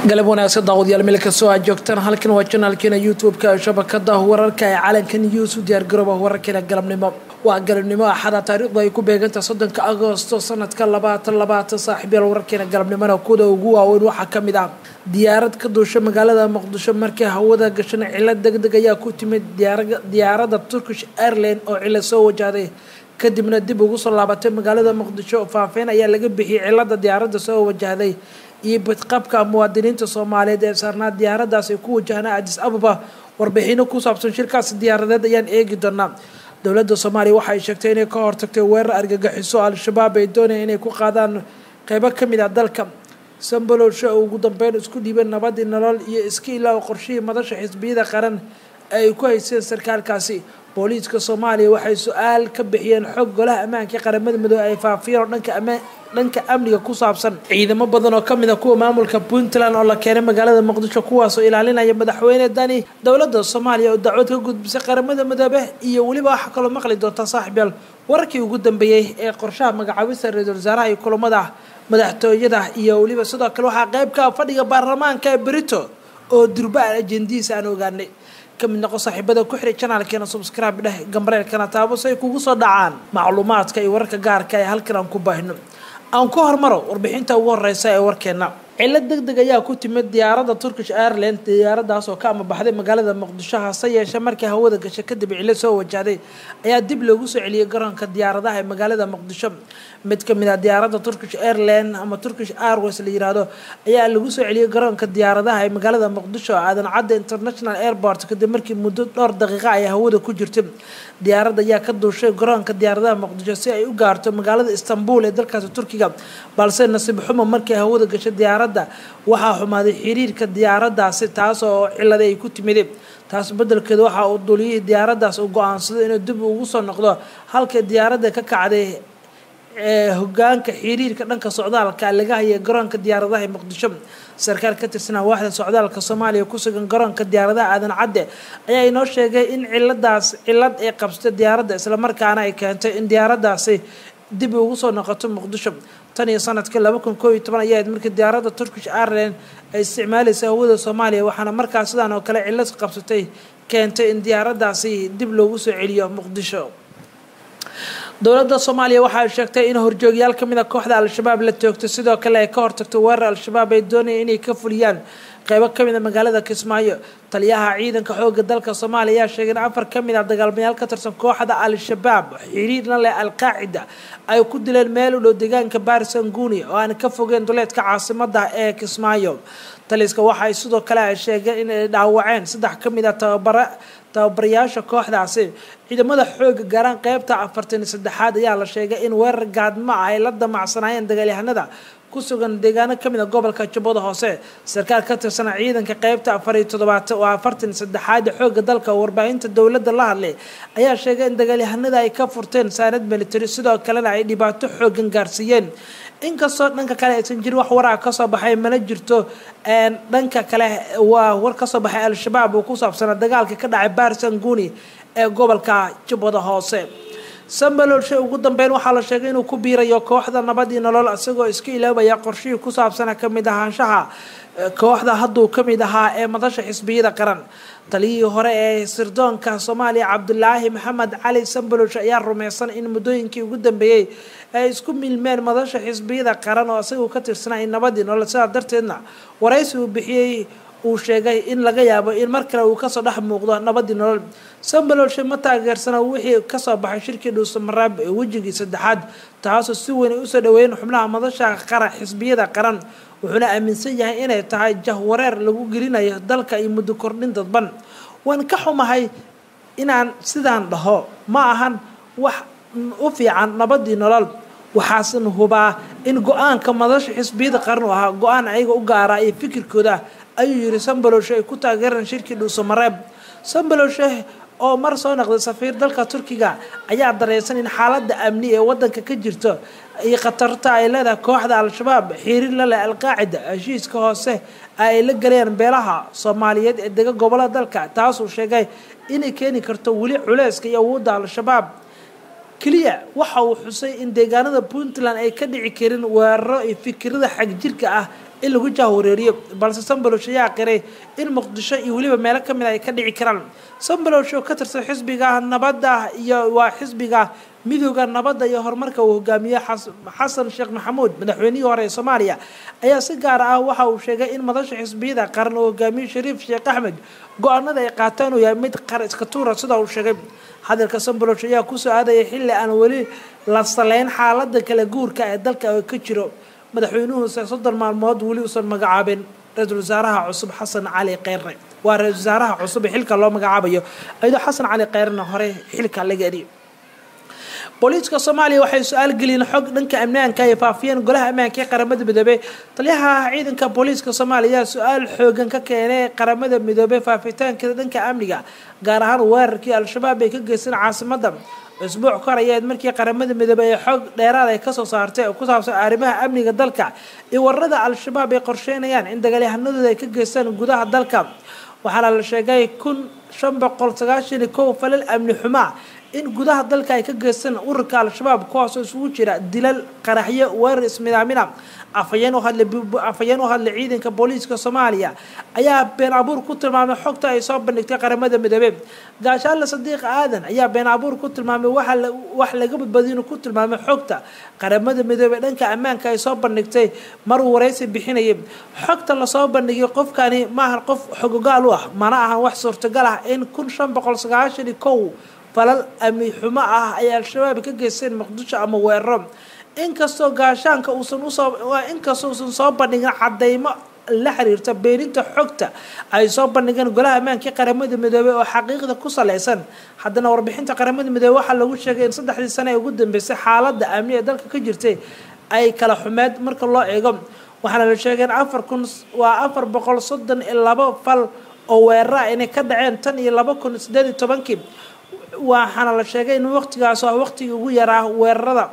galab wanaagsan daawadayaal meel kastoo aad joogtaan halkan waa janaalkeena youtube-ka shabakada wararka ee calanka news u diyaargarooba wararkeena galabnimo waa galabnimo axada taariikhdu ay ku beegantaha soddonka agoosto sanadka labaatan labaatan saaxiibyaal wararkeena galabnimona kuda ugu waaweyn waxaa ka mid ah diyaarad ka duusha magaalada muqdisho markii hawada gashan cilo deg deg ayaa ku timid diyaaradda turkish airline oo cilo soo wajahday kadibna dib ugu soo laabatay magaalada muqdisho faafeyn ayaa laga bixiyay cilada diyaaradda soo wajahday iyo badqabka muwaadiniinta soomaaliyeed ee saarnaa diyaaradaas ay ku wajahnaa adis ababa warbixino ku saabsan shirkaasi diyaaradeed ayaan eegi doonaa dowladda soomaaliya waxa ay sheegtay inay ka hortagtay weerar argagixiso al-shabaab ay doonayaan inay ku qaadaan qeybo ka mid ah dalka sambalowsha oo ugu dambeyn isku dhiibeen nabadii nolol iyo iska ilaa qorshihii madasha xisbiyada qaran ay ku hayseen sarkaalkaasi booliiska soomaaliya waxay su-aal ka bixiyeen xog golaha ammaanka qaramada midoobe ay faafiyeen oo dhanka ammaan dhanka amniga ku saabsan ciidamo badan oo kamid a kuwa maamulka puntland oo la keenay magaalada muqdisho kuwaasoo ilaalinaya madaxweyne dani dowladda soomaaliya oo dacwad ka gudbisay qaramada midoobe iyo weliba waxaa kaloo maqli doonta saaxiibyaal wararkii ugu dambeeyey ee qorshaha magacaabista ra-iisul wasaaraha iyo kulamada madaxtooyada iyo weliba sidoo kale waxaa qeyb ka fadhiga baarlamaanka ee berito oo durbaan ajendihiisa aan ogaanay kamid noqo saaxiibada ku xiray janaalkeena subscribe dheh gambareelkana taabo si ay kugu soo dhacaan macluumaadka iyo wararka gaarka ee halkan aan ku baahino aan ku hormaro warbixinta ugu horeysa ee warkeena cilo deg deg ayaa ku timid diyaaradda turkish airline diyaaradaas oo ka amabaxday magaalada muqdisho hase yeeshee markii hawada gashay kadib cilo soo wajahday ayaa dib loogu soo celiyey garoonka diyaaradaha ee magaalada muqdisho mid kamid ah diyaaradda turkish airline ama turkish airways la yiraahdo ayaa lagu soo celiyey garoonka diyaaradaha ee magaalada muqdisho aadan cadda international airport kadib markii muddo dhowr daqiiqa ay hawada ku jirtay diyaaradda ayaa ka duushay garoonka diyaaradaha muqdisho si ay u gaarto magaalada istanbul ee dalkaasi turkiga balse nasiib xumo markii hawada gashay diyaaradda waxaa xumaaday xiriirka diyaaraddaasi taas oo cilada ay ku timid taas bedelkeeda waxa uu duliyihii diyaaraddaas uu go-aansaday inuu dib ugu soo noqdo halka diyaaradda ka kacday hogaanka xiriirka dhanka socdaalka laga hayay garoonka diyaaradaha ee muqdisho sarkaal ka tirsanaa waaxda socdaalka soomaaliya ku sugan garoonka diyaaradaha aadan cadde ayaa inoo sheegay in ciladaas cilad ay qabsatay diyaaradda islamarkaana ay keentay in diyaaraddaasi dib ugu soo noqoto muqdisho tan iyo sanadkii laba kun koob iyo toban ayaa markii diyaaradda turkish airline ay isticmaalaysa hawada soomaaliya waxaana markaas sidaan oo kale cilad qabsatay keentay in diyaaraddaasi dib loogu soo celiyo muqdisho dowladda soomaaliya waxa ay sheegtay in horjoogyaal kamid a kooxda al-shabaab la toogtay sidoo kale ay ka hortagtay weerar al-shabaab ay doonayeen inay ka fuliyaan qeybo kamid a magaalada kismaayo taliyaha ciidanka xooga dalka soomaaliya ayaa sheegay in afar kamid ah dagaalmayaal ka tirsan kooxda al-shabaab xiriirna leh al-qaacida ay ku dileen meel u dhow deegaanka barisanguni oo aan ka fogeen duleedka caasimada ee kismaayo taliska waxa ay sidoo kale ay sheegeen inay dhaawaceen saddex kamid a tababara tababarayaasha kooxdaasi ciidamada xooga gaaraan qeybta afartan saddexaad ayaa la sheegay in weerar gaadma ah ay la damacsanaayeen dagaalyahanada ku sugan deegaano kamid a gobolka jubbada hoose sarkaal ka tirsana ciidanka qeybta afar iyo toddobaad oo afartan saddexaad xooga dalka warbaahinta dowladda la hadlay ayaa sheegay in dagaalyahanada ay ka furteen saanad military sidoo kalena ay dhibaato xoogan gaarsiiyeen inkastoo dhanka kale aysan jirin wax waraa kasoo baxay mana jirto dhanka kale waa war kasoo baxay al-shabaab oo ku saabsanaa dagaalka ka dhacay barisanguni ee gobolka jubbada hoose sambalolshe ugu dambeyn waxaa la sheegay inuu ku biirayo kooxda nabadii nolol isagoo iska ilaabaya qorshihii ku saabsana kamid ahaanshaha kooxda hadduu kamid ahaa ee madasha xisbiyada qaran taliyihii hore ee sirdoonka soomaaliya cabdulaahi maxamed cali sambalolshe ayaa rumeysan in muddooyinkii ugu dambeeyey ay isku milmeen madasha xisbiyada qaran oo isagu ka tirsanaa in nabadii nolol sidaa darteedna waraysi uu bixiyey uu sheegay in laga yaabo in mar kale uu kasoo dhex muuqdo nabadii nolol sambalolshe ma taageersana wixii kasoo baxay shirkii dhuusamareeb ee wejigii saddexaad taasoo si weyn ay usoo dhaweeyeen xubnaha madasha qaran xisbiyada qaran wuxuuna aaminsan yahay inay tahay jahwareer lagu gelinayo dalka iyo muddo kordhin dadban waan ka xumahay inaan sidaan dhaho ma ahan wax u fiican nabadii nolol waxaasan hubaa in go-aanka madasha xisbiyada qaran u ahaa go-aan ayaga u gaara iyo fikirkooda ayuu yiri sambalowshe ay ku taageereen shirkii dhuusamareeb sambalowshe oo mar soo noqday safiir dalka turkiga ayaa dareysan in xaaladda amni ee wadanka ka jirto iyo khatarta ay leedahay kooxda al-shabaab xiriir la leh al-qaacida heshiiska hoose ay la galeen beelaha soomaaliyeed ee dega gobolada dalka taasuu sheegay inay keeni karto weli culeyska iyo awoodda al-shabaab keliya waxa uu xusay in deegaanada puntland ay ka dhici karin weeraro iyo fikirada xagjirka ah in lagu jahwareeriyo balse sambalosh ayaa qiray in muqdisho iyo weliba meelo kamid ay ka dhici karaan sambalosh oo ka tirsan xisbiga nabadda iyo waa xisbiga midooda nabadda iyo horumarka uu hogaamiye xasan sheekh maxamuud madaxweynihii hore ee soomaaliya ayaa si gaar ah waxa uu sheegay in madasha xisbiyada qaran uu hogaamiye shariif sheekh axmed go-aanada ay qaataan uu yahay mid qar iska tuura sida uu sheegay hadalka sambalosh ayaa kusoo aadaya xilli aan weli la saleyn xaalada kala guurka ee dalka ka jiro madaxweynuhuuse soddon maalmood weli uusan magacaabin ra-iisul wasaaraha cusub xasan cali kheyre waa ra-isul wasaaraha cusub ee xilka loo magacaabayo iyadoo xasan cali kheyrena hore xilka laga eriyo booliiska soomaaliya waxay su-aal geliyeen xog dhanka ammaanka ay faafiyeen golaha ammaanka ee qaramada midoobey taliyaha ciidanka booliiska soomaaliya ayaa su-aal xoogan ka keenay qaramada midoobey faafitaankeeda dhanka amniga gaar ahaan weerarkii al-shabaab ay ka geysteen caasimada usbuuc kor ayaed markii qaramada midoobey ee xog dheeraad ay kasoo saartay oo ku saabsan arrimaha amniga dalka iyo wararada al-shabaab ay qorsheynayaan in dagaalyahanadooda ay ka geystaan gudaha dalka waxaana la sheegay kun shan boqol sagaashan iyo kow falal amni xumaa in gudaha dalka ay ka geystaan ururka al-shabaab kuwaasoo isugu jira dilal qaraxyo weerar ismidaamina afhayeen u hadlay afhayeen u hadlay ciidanka booliiska soomaaliya ayaa been abuur ku tilmaamay xogta ay soo bandhigtay qaramada midoobey gaashaale sadiiq aadan ayaa been abuur ku tilmaamay wax laga badbadiy inuu ku tilmaamay xogta qaramada midoobey dhanka ammaanka ay soo bandhigtay maruu waraysi bixinayay xogta lasoo bandhigay qofkani maahan qof xogogaal u ah mana ahan wax suurtagal ah in kun shan boqol sagaashan iyo kow falal amni xumo ah ay al-shabaab ka geysteen muqdisho ama weeraro inkastoo gaashaanka uusan usoo inkastoo uusan soo bandhigin cadeymo la xiriirta beeninta xogta ay soo bandhigeen golaha ammaankii qaramada midoobey oo xaqiiqda ku saleysan haddana warbixinta qaramada midoobey waxaa lagu sheegay in saddexdii sane ee ugu dambeysay xaaladda amni ee dalka ka jirtay ay kala xumeed marka loo eego waxaana la sheegay in afar kun waa afar boqol soddon iyo labo fal oo weerara inay ka dhaceen tan iyo laba kun sideed iyo tobankii waxaana la sheegay in waqtigaas ah waqtigii ugu yaraa weerarada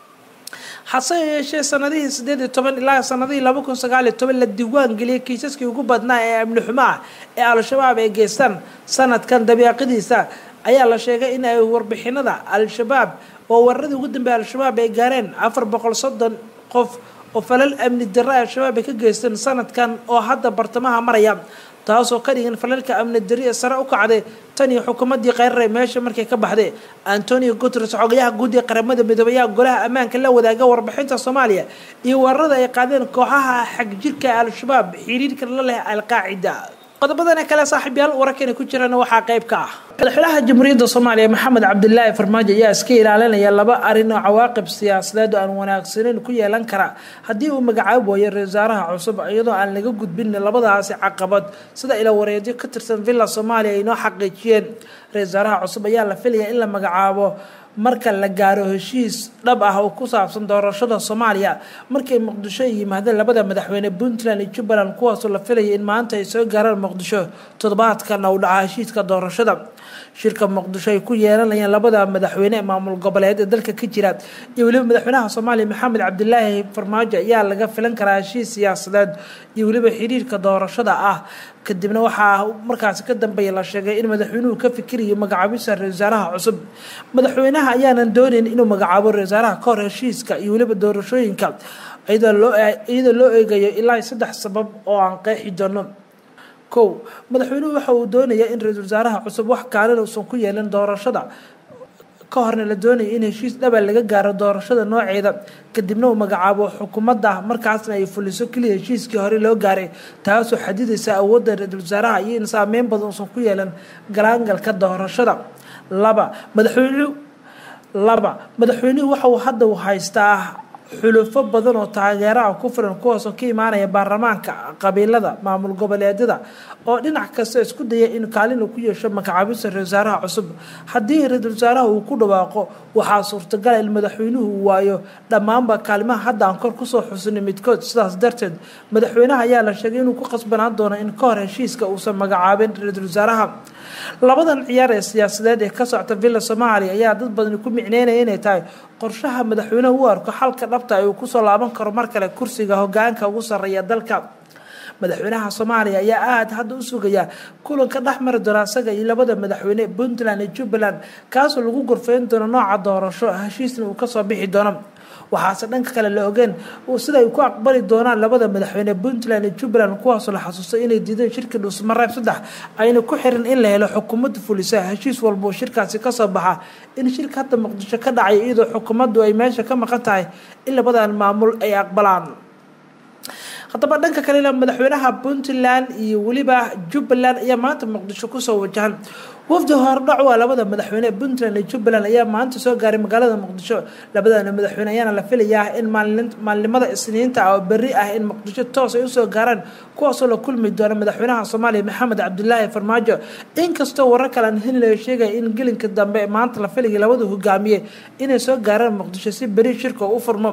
hase yeeshee sanadihii sideed iyo toban ilaa sanadihii laba kun sagaal iyo toban la diiwaan geliyay kiisaskii ugu badnaa ee amni xumo ah ee al-shabaab ay geystaan sanadkan dabiiqadiisa ayaa la sheegay in ay warbixinada al-shabaab oo weeraradii ugu dambeeya al-shabaab ay gaareen afar boqol soddon qof oo falal amni darra al-shabaab ay ka geysteen sanadkan oo hadda bartamaha maraya taasoo ka dhigan falalka amni dari ee sare u kacday tan iyo xukuumaddii kheyraray meesha markay ka baxday antonio guteres xogayaha guud ee qaramada midoobey ayaa golaha ammaanka la wadaaga warbixinta soomaaliya iyo weerarada ay qaadeen kooxaha xagjirka ee al-shabaab xiriirka la leh al-qaacida qodobadana kale saaxiibyaal wararkani ku jirana waxaa qayb ka ah madaxweynaha jamhuuriyadda soomaaliya maxamed cabdilaahi farmaajo ayaa iska ilaalinaya laba arrin oo cawaaqib siyaasadeed oo aan wanaagsaneyn ku yeelan kara haddii uu magacaabo waayo ra-isul wasaaraha cusub iyadoo aan laga gudbin labadaasi caqabad sida ila wareedyo ka tirsan villa soomaaliya ay noo xaqiijiyeen ra-isul wasaaraha cusub ayaa la filaya in la magacaabo marka la gaaro heshiis dhab ah oo ku saabsan doorashada soomaaliya markay muqdisho ay yimaadeen labada madaxweyne puntland iyo jubbaland kuwaasoo la filayay in maanta ay soo gaaraan muqdisho toddobaadkana uu dhaca heshiiska doorashada shirka muqdisho ay ku yeelanayaan labada madaxweyne ee maamul goboleed ee dalka ka jira iyo weliba madaxweynaha soomaaliya maxamed cabdilaahi farmaajo ayaa laga filan karaa heshiis siyaasadeed iyo weliba xiriirka doorashada ah kadibna waxaa markaasi ka dambeeya la sheegay in madaxweynuhu ka fikirayo magacaabisa ra-isul wasaaraha cusub madaxweynaha ayaanan doonayn inuu magacaabo ra-isul wasaaraha ka hor heshiiska iyo weliba doorashooyinka iyadoo loo eegayo ilaa saddex sabab oo aan qeexi doono kow madaxweynuhu waxa uu doonayaa in ra-iisul wasaaraha cusub wax kaalin uusan ku yeelin doorashada ka horna la doonaya in heshiis dhaba laga gaaro doorashada nooceeda kadibna uu magacaabo xukuumadda markaasna ay fuliso keliya heshiiskii hore loo gaaray taasoo xadidaysa awoodda ra-iisul wasaaraha iyo in saameyn badan uusan ku yeelan galaangalka doorashada laba madaxweynuhu laba madaxweynuhu waxa uu hadda uu haystaa xulufo badan oo taageeraha ku filan kuwaasoo ka imaanaya baarlamaanka qabiilada maamul goboleedyada oo dhinac kasta isku daya in kaalin uu ku yeesho magacaabista ra-isul wasaaraha cusub haddii ra-iisul wasaaraha uu ku dhawaaqo waxaa suurtagala in madaxweynuhu uu waayo dhammaanba kaalimaha hadda aan kor kusoo xusinay midkood sidaas darteed madaxweynaha ayaa la sheegay inuu ku qasbanaan doono in ka hor heshiiska uusan magacaabin ra-iisul wasaaraha labadan ciyaar ee siyaasadeed ee ka socta villa soomaaliya ayaa dad badani ku micneynaya inay tahay qorshaha madaxweynaha u arko xalka dhabta ay uu kusoo laaban karo mar kale kursiga hogaanka ugu sarreeya dalka madaxweynaha soomaaliya ayaa aada hadda u sugaya kulanka dhex mari doona isaga iyo labada madaxweyne puntland iyo jubbaland kaasoo lagu gorfeyn doono nooca doorasho heshiisna uu kasoo bixi doono waxaase dhanka kale la ogeen sida ay ku aqbali doonaan labada madaxweyne puntland iyo jubbaland kuwaasoo la xasuustay inay diideen shirkii dhuusmareeb saddex ayna ku xirin in la helo xukuumadda fulisa heshiis walbao shirkaasi kasoo baxa in shirka hadda muqdisho ka dhacay iyadoo xukuumaddu ay meesha ka maqan tahay in labadan maamul ay aqbalaan haddaba dhanka kalena madaxweynaha puntland iyo weliba jubbaland ayaa maanta muqdisho kusoo wajahan wafdi hordhac waa labada madaxweyne puntland iyo jubbaland ayaa maanta soo gaaray magaalada muqdisho labadana madaxweyne ayaana la filayaa in maalinimada isniinta oo berri ah in muqdisho toos ay usoo gaaraan kuwaasoo la kulmi doona madaxweynaha soomaaliya maxamed cabdilaahi farmaajo inkastoo warar kale aan heli laga sheegaya in gelinka dambe maanta la filayay labada hogaamiye inay soo gaaraan muqdisho si berri shirka u furmo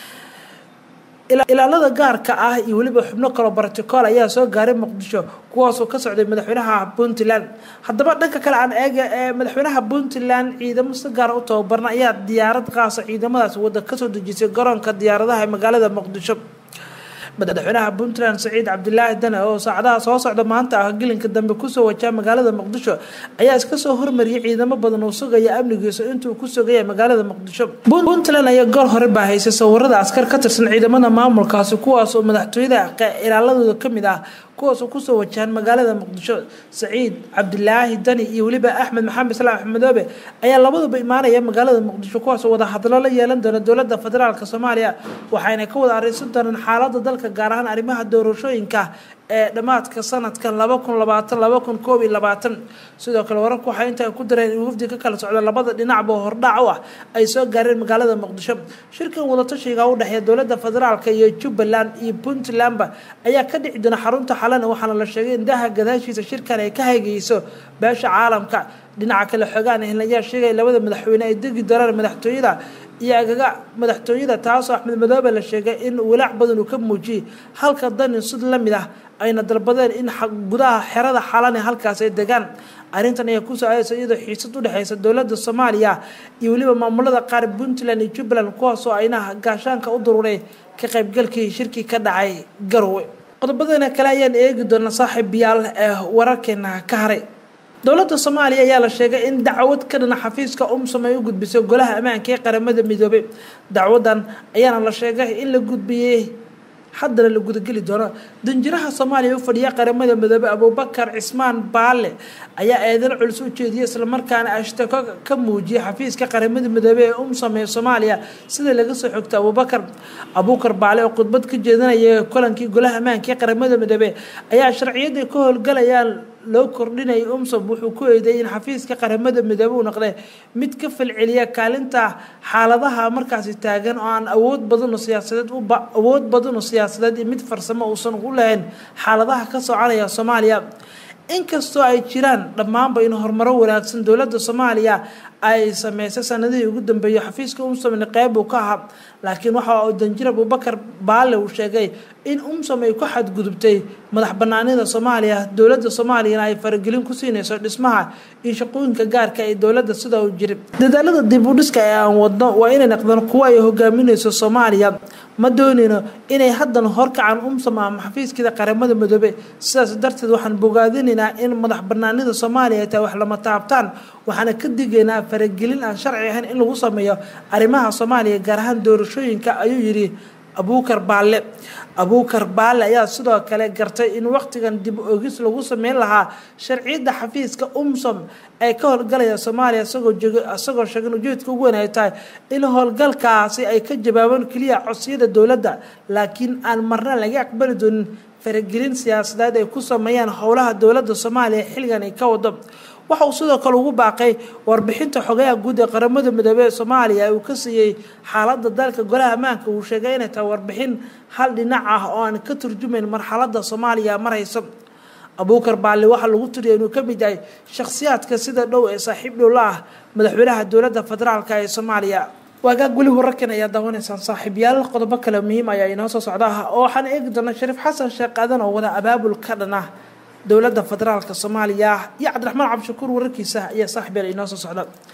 ilaalada gaarka ah iyo weliba xubno kaloo barticool ayaa soo gaaray muqdisho kuwaasoo ka socday madaxweynaha puntland haddaba dhanka kale aan eega ee madaxweynaha puntland ciidamo si gaara u tababarna ayaa diyaarad qaasa ciidamadaas wadda kasoo dejisay garoonka diyaaradaha ee magaalada muqdisho madaxweynaha puntland saciid cabdilaahi dane oo saacadaha soo socda maanta ah gelinka dambe kusoo wajaa magaalada muqdisho ayaa iska soo hormariyay ciidamo badan oo sugaya amnigiisa intuu ku sugaya magaalada muqdisho puntland ayaa goor hore baa haysay sawirada askar ka tirsan ciidamada maamulkaasi kuwaas oo madaxtooyada ilaaladooda kamid ah kuwaasoo kusoo wajahan magaalada muqdisho saciid cabdilaahi dani iyo weliba axmed maxamed islaam axmedoobe ayaa labaduba imaanaya magaalada muqdisho kuwaasoo wada hadlo la yeelan doona dowlada federaalk soomaaliya waxayna ka wada areysan doonaan xaalada dalka gaar ahaan arrimaha doorashooyinka ee dhammaadka sanadkan laba kun labaatan laba kun koob iyo labaatan sidoo kale wararku waxay intaa ku dareen in wafdi ka kala socda labada dhinacba hordhac u ah ay soo gaareen magaalada muqdisho shirkan wadatashiga u dhexeeya dowlada federaalk iyo jubbaland iyo puntlandba ayaa ka dhici doona xarunta xalana waxaana la sheegay in daha gadaashiisa shirkan ay ka haygeyso beesha caalamka dhinaca kale xoogaan ayaa sheegaya labada madaxweyne ay degi doonaan madaxtooyada iyo agaga madaxtooyada taasoo axmed madoobe la sheegay in walaac badan uu ka muujiyey halka dani sid la mid ah ayna dalbadeen in gudaha xerada xalane halkaas ay degaan arrintan ayaa kusoo aadaysa iyadoo xiisad udhexeysa dowlada soomaaliya iyo weliba maamulada qaar puntland iyo jubbaland kuwaasoo ayna gaashaanka u dururay ka qaybgalkii shirkii ka dhacay garowe qodobadana kale ayaan eegi doona saaxiibayaal ee wararkeena ka haray dowladda soomaaliya ayaa la sheegay in dacwad ka dhana xafiiska umsom ay u gudbisay golaha ammaanka ee qaramada midoobay dacwadan ayaana la sheegay in la gudbiyey haddana la gudageli doono danjiraha soomaaliya u fadhiya qaramada midoobey abuubakar cismaan baale ayaa eedan culus u jeediyay islamarkaana ashtako ka muujiyay xafiiska qaramada midoobey ee umsom ee soomaaliya sida laga soo xogtay abuubakar abuukar baale oo khudbad ka jeedinaya kulankii golaha ammaanka ee qaramada midoobey ayaa sharciyada ka howlgalayaan loo kordhinayay umsom wuxuu ku eedeeyay in xafiiska qaramada midoobe uu noqday mid ka falceliya kaalinta xaaladaha markaasi taagan oo aan awood badanoo siyaasadeed awood badanoo siyaasadeed iyo mid farsamo uusan u lahayn xaaladaha ka soconaya soomaaliya inkastoo ay jiraan dhammaanba in horumaro wanaagsan dowladda soomaaliya ay sameysay sanadihii ugu dambeeyey xafiiska umsomna qeyb uu ka ahaa laakiin waxa uu danjir abuubakar baale uu sheegay in umsom ay ku xadgudubtay madax banaanida soomaaliya dowladda soomaaliyana ay faragelin ku siinayso dhismaha iyo shaqooyinka gaarka ee dowladda sida uu jiri dadaalada dib u dhiska ee aan wadno waa inay noqdaan kuwo ay hogaaminayso soomaaliya ma doonayno inay haddan horkacaan umsom ama xafiiskeeda qaramada midoobe sidaas darteed waxaan bogaadinaynaa in madax banaanida soomaaliya ay tahay wax lama taabtaan waxaana ka digaynaa faragelin aan sharci ahayn in lagu sameeyo arrimaha soomaaliya gaar ahaan doorashooyinka ayuu yidhi abuukar baalle abuukar baalle ayaa sidoo kale gartay in waqtigan dib ogis lagu sameyn lahaa sharciyadda xafiiska umsom ee ka howlgalaya soomaaliya isagoo sheegan ujeedka ugu weyn ay tahay in howlgalkaasi ay ka jawaabaan keliya codsiyada dowladda laakiin aan marna laga aqbali doonin faragelin siyaasadeed ay ku sameeyaan howlaha dowladda soomaaliya xilligan ay ka wado waxa uu sidoo kale ugu baaqay warbixinta xogayaha guud ee qaramada midoobey ee soomaaliya uu ka siiyey xaaladda dalka golaha ammaanka uu sheegay inay tahay warbixin hal dhinac ah oo aan ka turjumayn marxaladda soomaaliya marayso abuukar baalle waxaa lagu tiriya inuu ka mid yahay shakhsiyaadka sida dhow ee saaxiib dhow la ah madaxweynaha dowladda federaalk ee soomaaliya waagaag weli wararkan ayaa daawanaysaan saaxiibyaal qodobo kale muhiim ayaa inoo soo socda oo waxaan eegi doonaa shariif xasan sheekh aadan oo wada abaabul ka dhan ah dowladda federaalka soomaaliya iyo cabdiraxmaan cabdishakuur wararkiisa ayaa saaxiibyaal inoo soo socda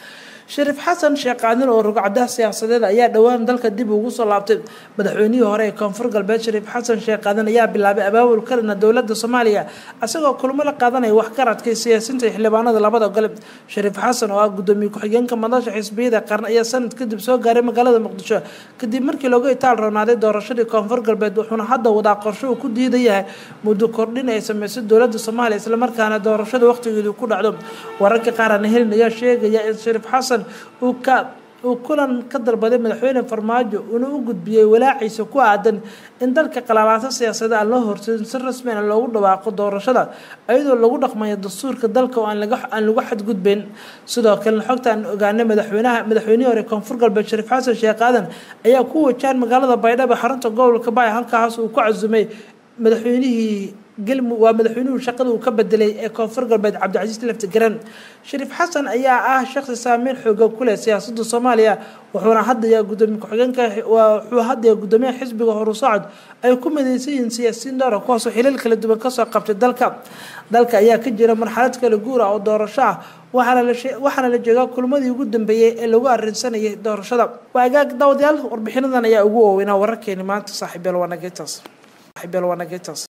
shariif xasan sheekh qaadan oo rugcadaha siyaasadeed ayaa dhowaan dalka dib ugu soo laabtay madaxweynihii hore ee koonfur galbeed shariif xasan sheekh qaadan ayaa bilaabay abaabul kalena dowlada soomaaliya isagoo kulmo la qaadanaya waxgaradka siyaasiinta iyo xildhibaanada labada gole shariif xasan oo ah gudoomiye ku-xigeenka madasha xisbiyada qaran ayaa sanad kadib soo gaaray magaalada muqdisho kadib markii looga itaal roonaaday doorashadii koonfur galbeed wuxuuna hadda wadaa qorsho uu ku diidayahay muddo kordhin ay sameysay dowlada soomaaliya islamarkaana doorashada waqtigeedu ku dhacdo wararka qaar aan helin ayaa sheegaya in shariif xasan uu ka uu kulan ka dalbaday madaxweyne farmaajo uuna u gudbiyey walaaciisa ku aadan in dalka qalaalaato siyaasada aan loo horseedin si rasmina loogu dhawaaqo doorashada iyadoo lagu dhaqmayo dastuurka dalka oo aan lagu xadgudbeyn sidoo kalena xogta aan ogaanay madaxweynaha madaxweynihii hore koonfur galbeed shariif xasan sheekh aadan ayaa ku wajahan magaalada baydhabo xarunta gobolka baay halkaas uu ku casumay madaxweynihii galmu waa madaxweynuhu shaqada uu ka bedelay ee koonfur galbeed cabdicasiis lafti garan shariif xasan ayaa ah shaqsi saameyn xooga ku leh siyaasadda soomaaliya wuxuuna hadaya gudoomiye ku-xigeenka wuxuu hadaya gudoomiyaha xisbiga horu socod ay ku midaysan yihiin siyaasiyiin dhowra kuwaasoo xilal kala duwan kasoo qabtay dalka dalka ayaa ka jira marxalad kala guur ah oo doorasho ah waxaana la jeegaa kulmadii ugu dambeeyey ee lagu arinsanayay doorashada waa agaag daawadayaal warbixinadan ayaa ugu waaweynaa wararkeeni maanta saaxiibeel waanageetaas saaxiibeel waanageetaas